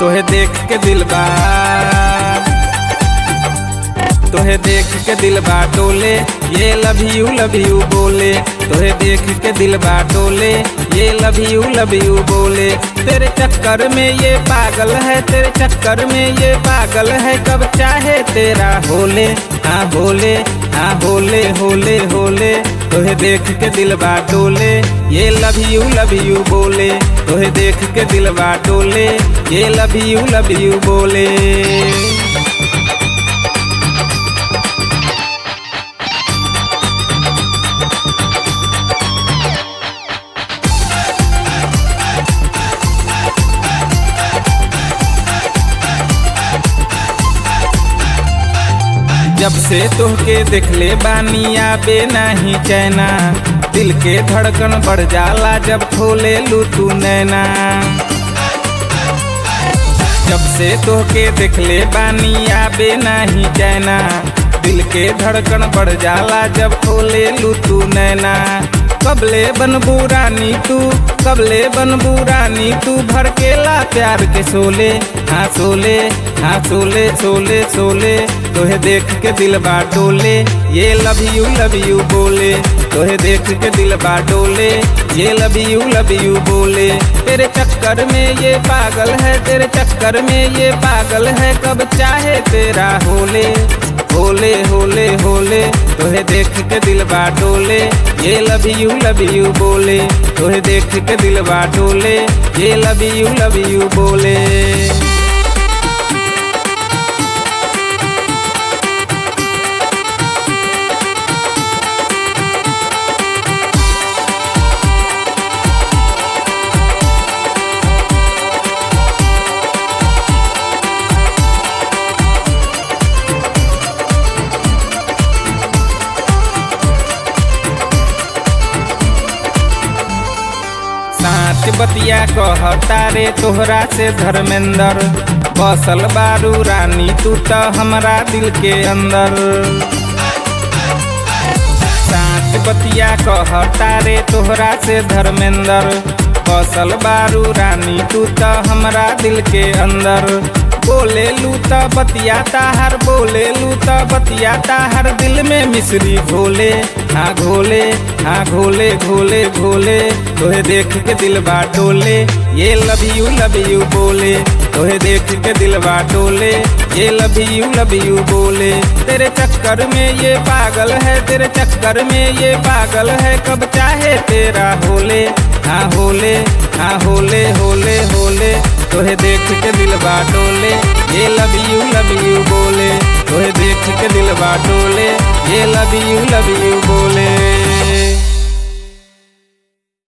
तोहे देख के दिल बा तोहे देख के दिल बा डोले ये लव यू लव यू बोले तोहे देख के दिल बा डोले ये लव यू लव यू बोले तेरे चक्कर में ये पागल है तेरे चक्कर में ये पागल है कब चाहे तेरा होले हाँ होले हाँ होले होले होले तोहे देख के दिल बा डोले ये लव यू लव यू बोले तोहे देख के दिल बा डोले ये लव यू लव यू बोले जब से तोहके देखले बानी आबे नाही चैना दिल के धड़कन बढ़ जाला जब खोले लू तू नैना जब से तोहके देखले बानी आबे नाही चैना दिल के धड़कन बढ़ जाला जब खोले लू तू नैना कबले बनबू रानी तू कबले बनबू रानी तू भड़केला प्यार के सोले हाँ सोले हाँ सोले सोले सोले तोहे देख के दिल बा डोले ये लव यू लव यू बोले तोहे देख के दिल बा डोले ये लव यू लव यू बोले तेरे चक्कर में ये पागल है तेरे चक्कर में ये पागल है कब चाहे तेरा होले होले होले होले तोहे देख के दिल बा डोले ये लव यू लव यू बोले तोहे देख के दिल बा डोले ये लव यू लव यू बोले साच बतिया कहता रे तोहरा से धर्मेंद्र बसल बारू रानी तू तो हमरा दिल के अंदर साच बतिया कहता रे तोहरा से धर्मेंद्र बसल बारू रानी तू तो हमरा दिल के अंदर बोले लूता बतियाता हर बोले लूता बतियाता हर दिल में मिश्री घोले हाँ घोले हाँ घोले घोले घोले तोहे देख के दिल बा डोले ये लव यू लव यू बोले तोहे देख के दिल बा डोले ये लव यू लव यू बोले तेरे चक्कर में ये पागल है तेरे चक्कर में ये पागल है कब चाहे तेरा होले हाँ होले हाँ होले होले होले तोहे देख के दिल बा डोले ये लव यू लव यू बोले तोहे देख के दिल बा डोले ये लव यू लव यू बोले